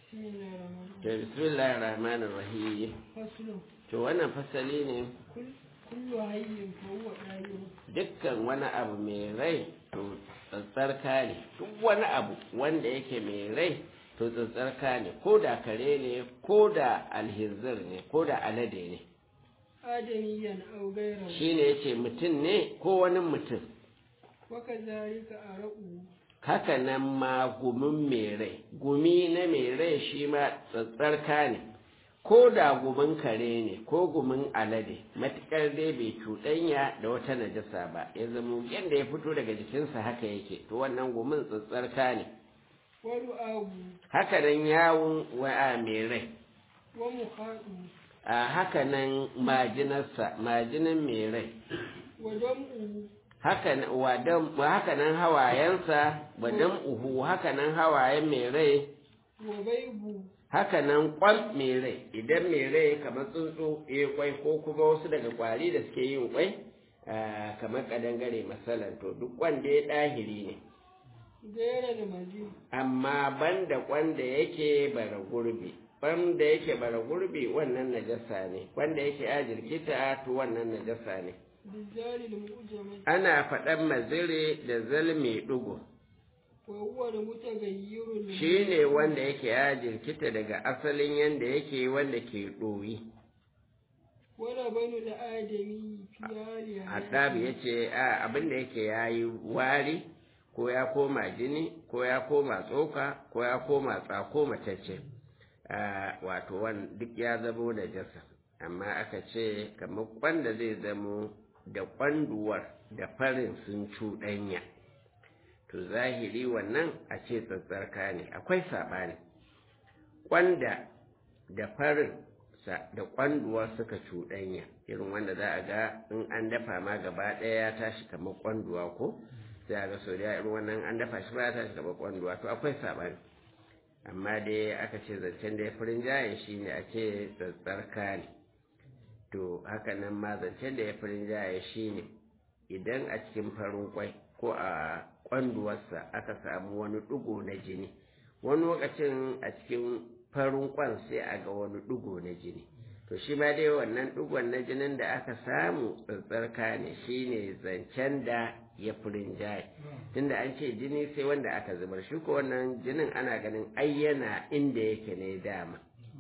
بسم الله الرحمن to bismillahir rahmanir rahim فصل to wannan fasali ne كل كل حي فهو داير dukkan wani abu mai rai to tsatsarka ne duk wani abu wanda yake mai rai to tsatsarka ne ko da kare ne ko da alhizir ne ko da alade ne آدميا أو غيره shine yace mutum ne ko wani mutum وكذلك أرقه haka nan ma gumin mai rai gumi na mai rai shi ma tsatsarka ne ko da gumin kare ne ko gumin alade matuƙar dai bai cuɗanya da wata najasa ba ya zama yadda ya fito daga jikinsa haka yake to wannan gumin tsatsarka ne ورؤاه haka nan yawun wa'a mai rai ومخاطه a haka nan majinarsa majinan mai rai ودمعه haka nan wa dam- wa haka nan hawayensa wa uhu haka nan hawayen mai rai وبيبه haka nan kwal mai rai idan mai rai kamar tsuntsu ya kwai ko kuma wasu daga kwari da suke yin kwai ah, kamar kadangare masalan to duk wanda ya ɗahiri ne غير المزيد amma banda kwanda yake bara gurbi wanda yake bara gurbi wannan najasa ne wanda yake a jirkita to wannan najasa ne بالزال المؤجمة ana faɗan mazire da zalmi ɗugu وهو المتغير shi ne wanda yake ya jirkita daga asalin yanda yake wanda ke ɗoyi ولبن الآدمي في حال Hattabi ya ce abin da yake ya yi wari ko ya koma jini ko ya koma tsoka ko ya koma tsako matacce Ah, wato wan duk ya zamo da jasa amma aka ce kamar kwanda zai zamo da kwanduwar da farin sun cuɗanya to zahiri wannan a ce tsatsarka ne akwai saɓani kwanda da farin sa da kwanduwa suka cuɗanya irin wanda za a ga in an dafa ma gaba ɗaya ya tashi kamar kwanduwa ko sai a ga sau da irin wannan an dafa shi ba ya tashi kamar kwanduwa to akwai saɓani amma dai aka ce zancen da ya furin jaye shi ne a ce tsatsarka ne to haka nan ma zancen da ya furin jaye shi ne idan a cikin farin kwai ko a kwanduwarsa aka samu wani ɗigo na jini wani lokacin a cikin farin kwan sai a ga wani ɗigo na jini to shi ma dai wannan ɗigon na jinin da aka samu tsatsarka ne shine zancen da ya furin jaye tunda an ce jini sai wanda aka zubar shi ko wannan jinin ana ganin ai yana inda yake ne dama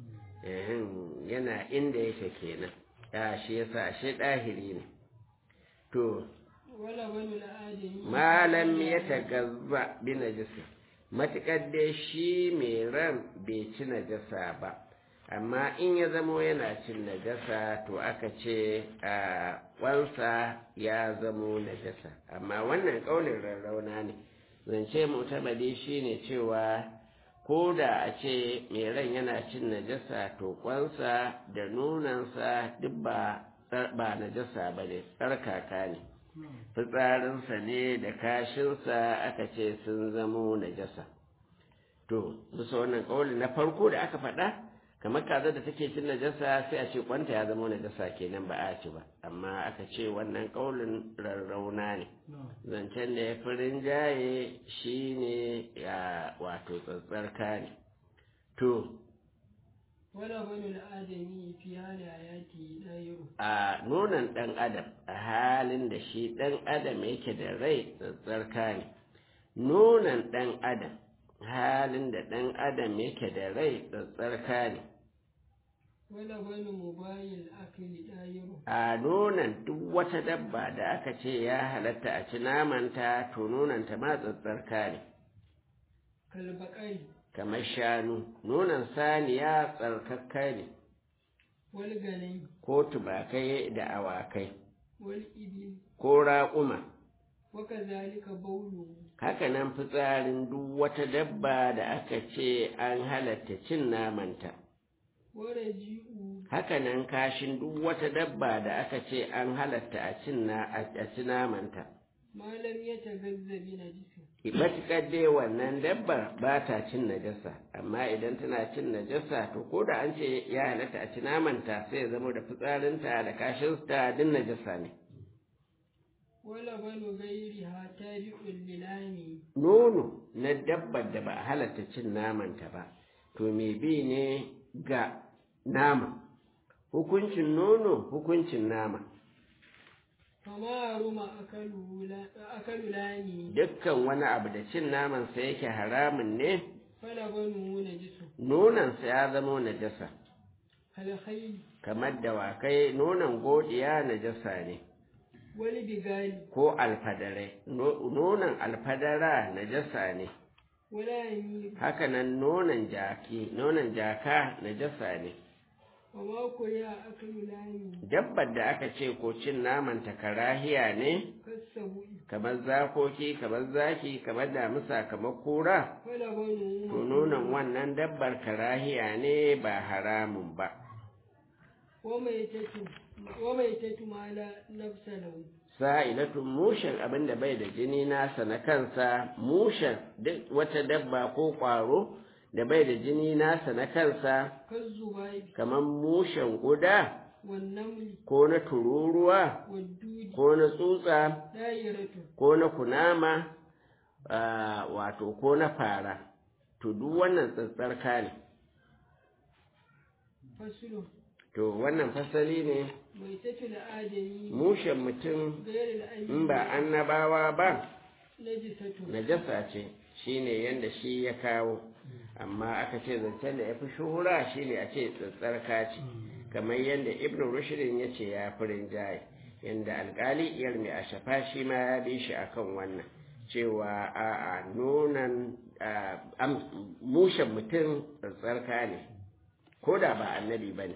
Ehem, yana inda yake kenan ya shi yasa ashe ɗahiri ne to ولبن الآدمي malam ya tagazza bi najasa matuƙar dai shi mai ran bai ci najasa ba amma in ya zamo yana cin najasa to aka ce a wansa ya zamo najasa amma wannan ƙaunin rarrauna ne zance mutabadi shi ne cewa ko da a ce mai ran yana cin najasa to kwansa da nunansa duk ba ba najasa ba ne tsarkaka ne fitsarinsa ne da kashinsa aka ce sun zamo najasa to bisa wannan ƙauli na farko da aka faɗa kamar kaza da take cin najasa sai a ce kwanta ya zama najasa kenan ba a ci ba amma aka ce wannan ƙaulin rarrauna ne zancen da ya fi rinjaye shi ne ya wato tsatsarka ne to ولبن الآدمي في حال حياته داير a nonon ɗan adam a halin da shi ɗan adam yake da rai tsatsarka ne nonon ɗan adam halin da ɗan adam yake da rai tsatsarka ne ولبن مباي الأكل داير a nonon duk wata dabba da aka ce ya halatta a ci namanta to nononta ma tsatsarka ne كالبقر kamar shanu nonon saniya tsarkakka ne والغنم ko tubakai da awakai والإبل ko raƙuma وكذلك بوله hakanan fitsarin duk wata dabba da aka ce an halatta cin namanta ورجيء hakanan kashin duk wata dabba da aka ce an halatta a cin na a ci namanta ما لم يتغذى بنجس matuƙar dai wannan dabbar ba ta cin najasa amma idan tana cin najasa to ko da an ce ya halatta a ci namanta sai ya zama da fitsarinta da kashinta duk najasa ne ولبن غيرها تابع للام nono na dabbar da ba a halatta cin namanta ba to me bi ne ga nama hukuncin nono hukuncin nama fama ruma akalu lani dukkan wani abu da cin namansa yake haramun ne fala banu na jisu nonansa ya zama najasa alkhayl kamar dawakai nonon godiya najasa ne wani bigali ko alfadare nonon alfadara najasa ne wala yamir hakanan nonon jaki nonon jaka najasa ne wa ma kuriya akalu lani dabbar da aka ce ko cin naman ta karahiya ne kasabu kamar zakoki kamar zaki kamar damisa kamar kura fala banu to nonon wannan dabbar karahiya ne ba haramun ba wa mai tatu wa mai tatu mala nafsa lahu sa'ilatun mushen abin da bai da jini nasa na kansa mushen duk wata dabba ko ƙwaro da bai da jini nasa na kansa kazzubai kamar mushen guda wan namli ko na tururuwa wad dudi ko na tsutsa dayiratu ko na kunama ah, wato ko na fara to duk wannan tsatsarka ne fasulu to wannan fasali ne mai tatu adami mushen mutum gairu al'ayyi in ba annabawa ba najisatu najasa ce shine yanda shi ya kawo amma aka ce zancen da ya fi shuhura shine a ce tsatsarka ce kamar yadda ibn rushdin ya ce ya fi rinjaye yadda alkali iyar mai a shafa shi ma ya bi shi akan wannan cewa a a nonan mushen mutum tsatsarka ne ko da ba annabi ba ne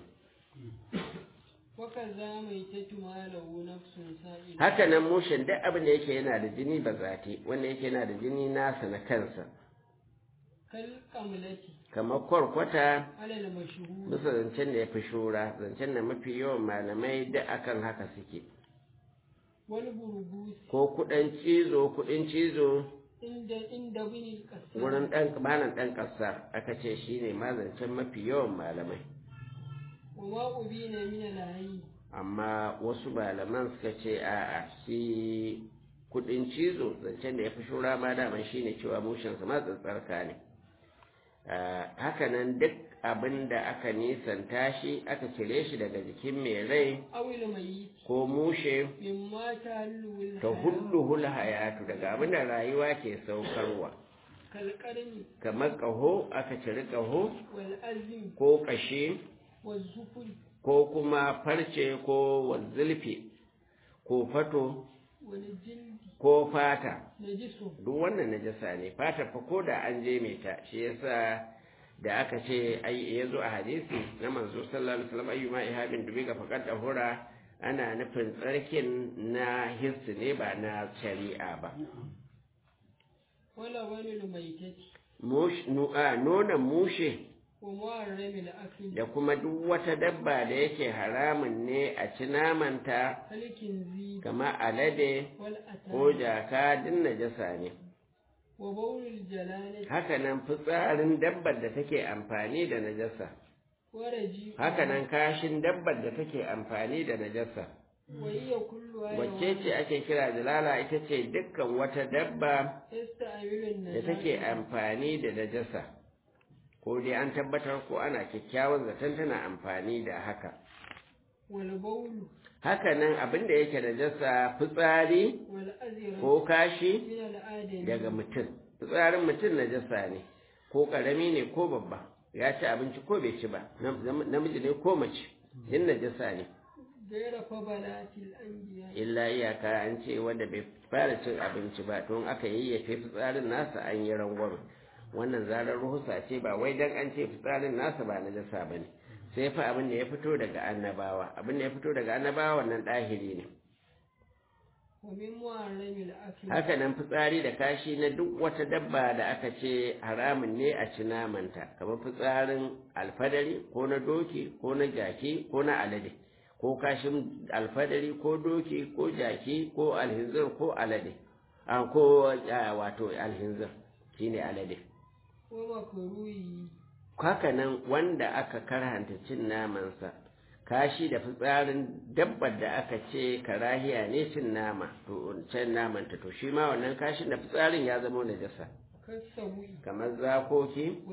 waka za mai tatu malahu nafsun sa'ila haka nan mushen duk abin da yake yana da jini ba zati wanda yake yana da jini nasa na kansa kal kamlati kamar kwarkwata alal mashhur bisa zancen da ya fi shura zancen da mafi yawan malamai da akan haka suke wal burgus ko kudin cizo kudin cizo inda inda bin al wurin dan malam dan kasa aka ce shine ma zancen mafi yawan malamai wa ma ubina min al hayy amma wasu malaman suka ce a'a shi kudin cizo zancen da ya fi shura ma daman shine cewa mushinsa ma tsatsarka ne haka nan duk abin da aka nisanta shi aka cire shi daga jikin mai rai awil mayyit ko mushe mimma ta'allu ta hulluhul hayatu daga abin da rayuwa ke saukarwa kal qarni kamar ƙaho aka ciri ƙaho wal azm ko ƙashi wal zufur ko kuma farce ko wanzulfi ko fato wal jildi ko fata najisu duk wannan najasa ne fata fa ko da an je mai ta shi yasa da aka ce ai ya zo a hadisi na manzo sallallahu alaihi wasallam ayyuma ihabin dubi ga faqad dahura ana nufin tsarkin na hissi ne ba na shari'a ba wala wani maitati mush nu'a nonon mushe wa muharrami al akli da kuma duk wata dabba da yake haramun ne a ci namanta halkin zi kamar alade wal ko atan jaka din najasa ne wa bawlul jalalati hakanan fitsarin dabbar da take amfani da najasa wa raji hakanan kashin dabbar da take amfani da najasa wa hiya kullu wacce ce ake kira jalala ita ce dukkan wata dabba yasta'milu da take amfani da najasa ko dai an tabbatar ko ana kyakkyawan zaton tana amfani da haka wal bawlu hakanan abin da yake najasa fitsari wal azra ko kashi min al adami daga mutum fitsarin mutum najasa ne ko karami ne ko babba ya ci abinci ko bai ci ba nam- namiji ne ko mace yin najasa ne gaira fabalatil anbiya illa iyaka an ce wanda bai fara cin abinci ba tun aka yayyafe fitsarin nasa an yi rangwame wannan zarar ruhusa ce ba wai dan an ce fitsarin nasa ba najasa ba ne sai fa abin da ya fito daga annabawa abin da ya fito daga annabawa wannan ɗahiri ne wa min muharrami al akli haka nan fitsari da kashi na duk wata dabba da aka ce haramun ne a ci namanta kamar fitsarin alfadari ko na doki ko na jaki ko na alade ko kashin alfadari ko doki ko jaki ko alhinzir ko alade a ko a, wato alhinzir shine alade wa makruhi haka nan wanda aka karhanta cin namansa kashi da fitsarin dabbar da aka ce karahiya ne cin nama to cin namanta to shi ma wannan kashin da fitsarin ya zama najasa kasawi kamar zakoki wal zi'i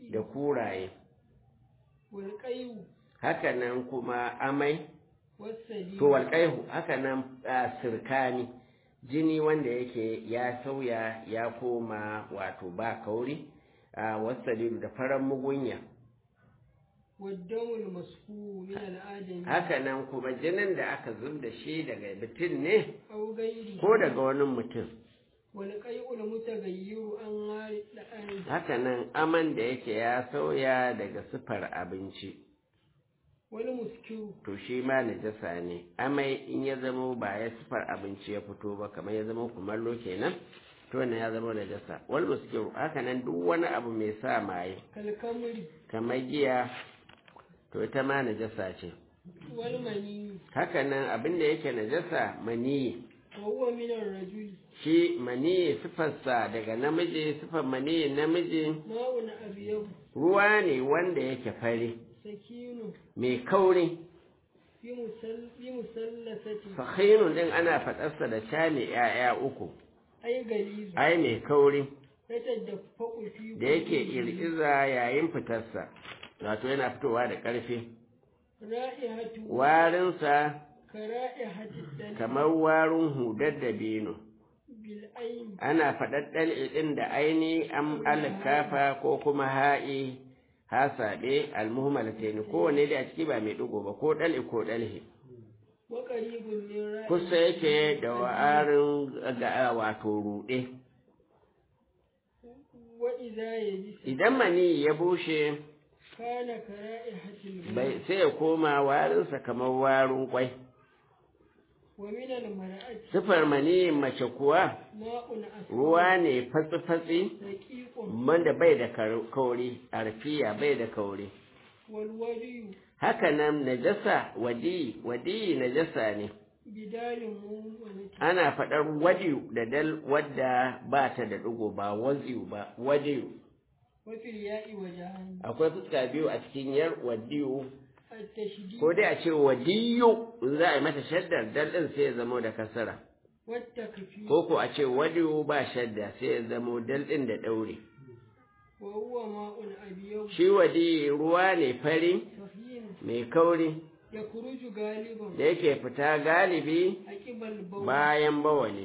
da kuraye والقيء hakanan kuma amai والسليم to walƙaihu hakanan a sirkani jini wanda yake ya sauya ya koma wato ba kauri a wasalilu da farar mugunya والدم المسفوح من الآدم hakanan kuma jinin da aka zub da shi daga mutum ne أو غيره ko daga wani mutum والقيء المتغير عن غير الآن hakanan aman da yake ya sauya daga sifar abinci والمسكر to shi ma najasa ne amai in ya zama ba ya sifar abinci ya fito ba kamar ya zama kumallo kenan to wannan ya zama najasa wal muskiru hakanan duk wani abu mai sa maye كالكمر kamar giya to ita ma najasa ce والمني hakanan abin da yake najasa maniyi وهو من الرجل shi maniyi sifarsa daga namiji sifar maniyi namiji ماء أبيض ruwa ne wanda yake fari سكين mai kauri بمسل بمثلثة fahinun din ana faɗarsa da shane ‘ya'ya uku أي غليظ ai mai kauri يتدفق في da yake ir'iza yayin fitarsa wato yana fitowa da ƙarfi رائحة warinsa كرائحة الدم kamar warin hudar da bino بالعين ana faɗar ɗal'i ɗin da aini am alkafa ko kuma ha'i hasaɓe almuhmalataini kowane da a ciki ba mai ɗigo ba ko ɗal'i ko ɗalhi وقريب من رائحة kusa yake da wa'arin ga wato ruɗe وإذا يجس idan mani ya bushe كان كرائحة البيض bai sai ya koma warinsa kamar warin kwai ومن المرأة sifar mani mace kuwa ماء أسود ruwa ne fatsi-fatsi رقيق wanda bai da kar- kauri arfiya bai da kauri والودي hakanan najasa wadi wadi najasa ne بدال مؤمنة ana faɗar wadiyu da dal wadda ba ta da ɗigo ba waziyu ba wadiyu وفي الياء وجهان akwai fuska biyu a cikin yar wadiyu التشديد ko dai a ce wadiyu in za a yi mata shaddar dal ɗin sai ya zamo da kasara والتكفير ko ko a ce wadiyu ba shadda sai ya zamo dal ɗin da ɗaure وهو ماء أبيض shi wadi ruwa ne fari صفين mai kauri يخرج غالبا da yake fita galibi عقب البول bayan bawali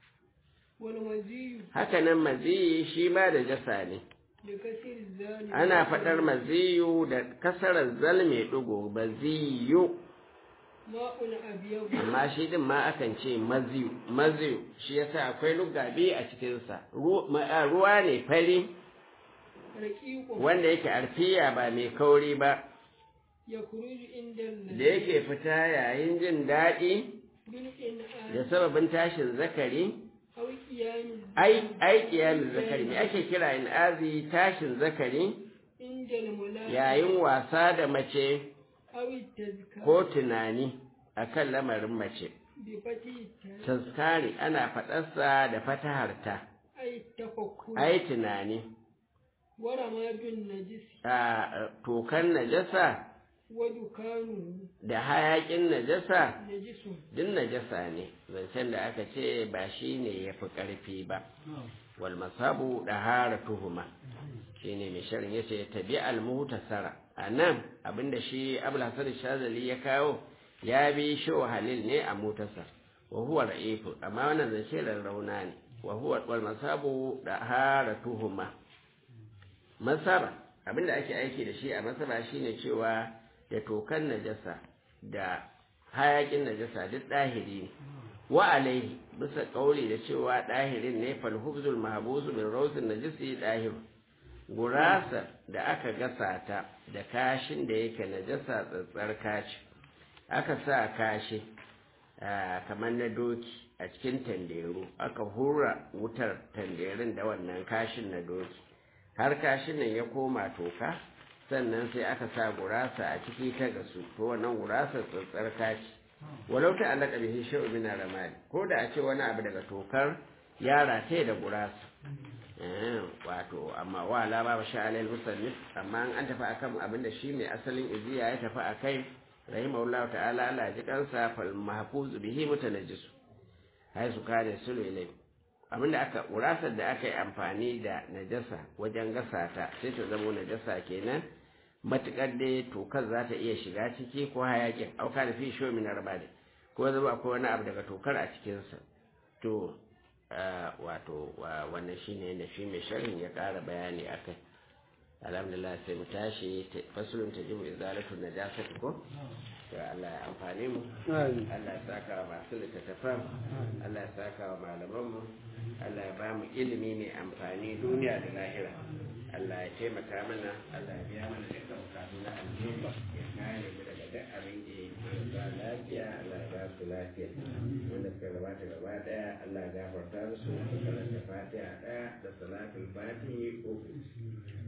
والمزي hakanan maziyi shi ma da jasa ne بكسر الزال ana faɗar maziyu da kasarar zal mai ɗigo maziyu ماء أبيض amma shi din ma akan ce maziyu maziyu shi yasa akwai lugabi a cikinsa Ru- ma- a, ruwa ne fari رقيق wanda yake arfiya ba mai kauri ba يخرج عند da yake fita yayin jin daɗi da بالإنعام sababin tashin zakari أو قيام ai ai kiyamin zakari me ake kira in azi tashin zakari عند الملاء yayin wasa da mace أو التذكار ko tunani akan lamarin mace بفتح التاء tazkari ana faɗarsa da fataharta أي التفكر ai tunani ورماد النجس a tokan najasa ودكانه da hayakin najasa نجس duk najasa ne zancen da aka ce ba shi ne ya fi ƙarfi ba wal masabu da hara tuhuma shi ne mai sharin ya ce tabi almutasara a nan abinda shi abul hasan shazali ya kawo ya bi shi halil ne a mutasar wa huwa ra'ifu amma wannan zance rarrauna ne wa huwa wal masabu da hara tuhuma masara abinda ake aiki da shi a masara shine cewa da tokan najasa da hayakin najasa duk ɗahiri ne wa alaihi bisa ƙauri da cewa ɗahirin ne falhubzul mahbusu min rawsin najisi ɗahir gurasa da aka gasa ta da kashin da yake najasa tsatsar kashi aka sa kashi ah, kamar na doki a cikin tanderu aka hura wutar tanderin da wannan kashin na doki har kashin nan ya koma toka sannan sai aka sa gurasa a ciki ta gasu to wannan gurasa tsatsar kaci walau ta alaka bihi shay'u min ramali ko da a ce wani abu daga tokar ya rataye da gurasa eh wato amma wa la ba sha alal musannif amma an tafi akan abinda shi mai asalin iziya ya tafi akai rahimahullahu ta'ala Allah ya ji kansa fal mahfuz bihi mutanajjis hay su kare sulu ilai abinda aka urasar da aka yi amfani da najasa wajen gasa ta sai ta zama najasa kenan matukar dai tokar za ta iya shiga ciki ko hayakin auka da fi shomi na rabade ko zama akwai wani abu daga tokar a cikinsa to wato wannan shine da shi mai sharhin ya ƙara bayani akai alhamdulillah sai mu tashi fasulun ta jibu izalatu najasati ko to Allah ya amfane mu Allah ya saka wa masu littattafan Allah ya saka wa malaman mu Allah ya ba mu ilimi mai amfani duniya da lahira Allah ya taimaka mana Allah ya biya mana dukkan bukatu na alheri ya kare mu daga duk abin da ya ba lafiya Allah ya ba su lafiya wanda suka gabata gaba daya Allah ya gafarta musu karanta fatiha daya da salatul fatihi uku